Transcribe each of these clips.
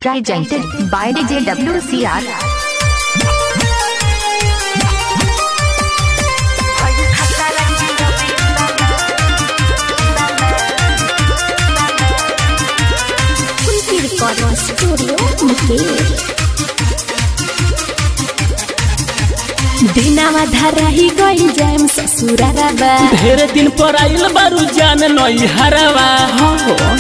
presented by DJ WCR. Kunti Recording Studio Mukesh दिनावा धराही गई जाम ससुरारा बा ढेर दिन पर आइल बारू जान नई हरवा हो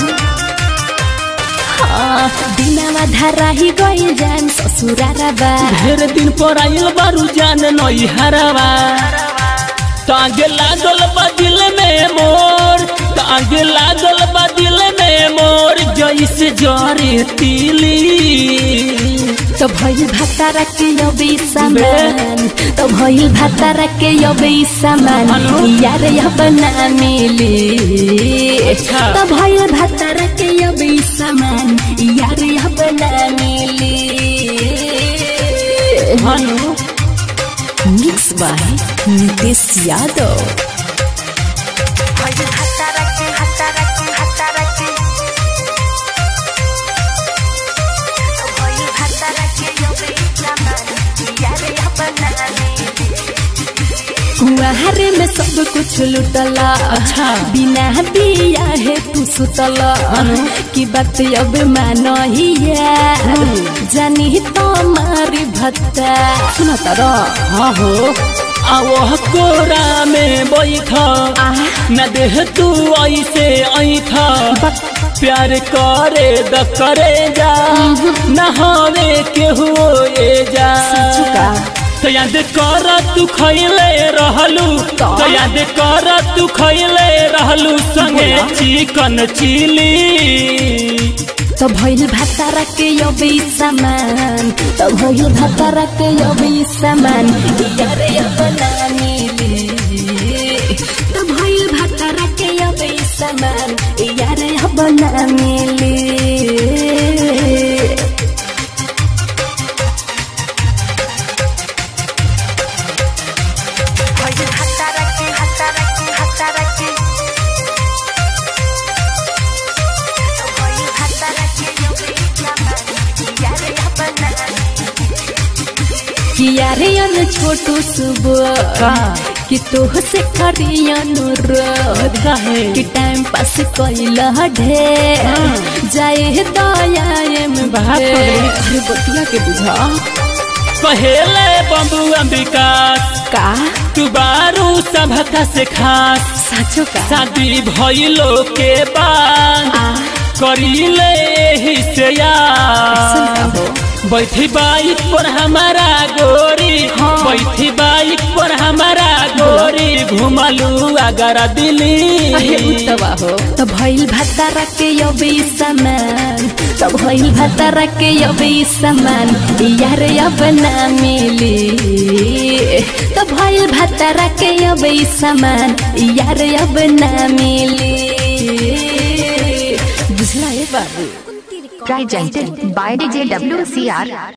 हाँ, दिनावा धराही गई जाम ससुरारा बा ढेर दिन पर आइल बारू जान नई हरवा तागे लागल बा दिल में मोर तागे लागल बा दिल में मोर जैसे जरे तिली तो भइल भातारा के अबे सामान तो भइल भातारा के अबे सामान हेलो? यार अब ना मिली अच्छा। तो भइल भातारा के अबे सामान यार अब ना मिली हनु मिक्स बाय नितेश यादव कुआरे में सब कुछ लुटला अच्छा। बिना दिया है तू सुतला की बात अब मानो ही जानी तो मारी भत्ता सुना तारा हाँ हो आवह कोरा में बैठ न देह तू ऐसे ऐठ प्यार करे द करे जा न हवे केहू ए जा सचुका। तो याद कर तू खैले रहलू तो याद कर तू खैले रहलू संगे बोला। चिकन चिली तो भइल भातारा के अबे सामान तो भइल भातारा के अबे सामान यार अब ना मिली तो भइल भातारा के अबे सामान यार अब ना मिली किया रे अन छोटू सुबह कि तोह से करी अनुरोध काहे? कि टाइम पास कैल ढेर जाए दया में बात हो गई। अरे बतिया के बुझा कहेले बम्बू अंबिकास का तू बारू सभका से खास साचो का शादी भइलो के बाद आ करीले एही से सुन यार का हो बैठी बाइक पर हमारा गोरी हाँ। बैठी बाइक पर हमारा गोरी घुमलू अगर अहे दिल्ली उतवा हो तो भइल भातारा के अबे सामान तो भइल भातारा के अबे सामान यार अब ना मिली तो भइल भातारा के अबे सामान यार अब ना मिली बुझला ए बाबू Presented by DJ WCR.